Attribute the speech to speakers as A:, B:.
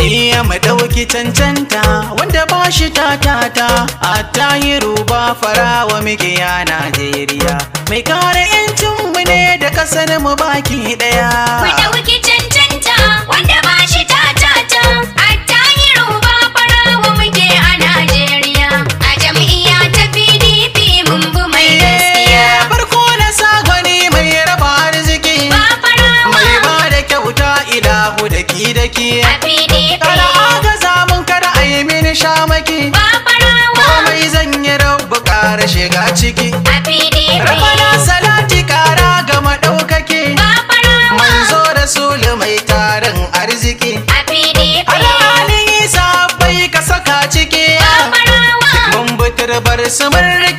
A: Iya mu ɗauki cancanta wanda ba shi tatata a tahiru ba farawa muke a Najeriya. Mai kare 'yancinmu ne da ƙasar mu baki
B: Mu
A: ɗaya.
B: ɗauki cancanta wanda ba shi tatata. Attahiru ba farawa muke a Najeriya. A jam'iyya ta PDP mun bi mai gaskiya.
A: Farko na sa gwani mai raba arziki.
B: Ba farawa
A: Mai ba da kyauta ilahu da ki da ki.
B: a PDP.
A: Kada agaza mun kada a yi mini shamaki.
B: Ba farawa
A: Komai zan yi rabu ƙara shiga ciki.
B: a PDP.
A: Rabana salati ƙara ga maɗaukaki.
B: Ba farawa
A: Manzo da sulu mai tarin arziki.
B: a PDP.
A: Alhalin isa bai ka saka ciki.
B: Ba farawa
A: Mun butar bar su mun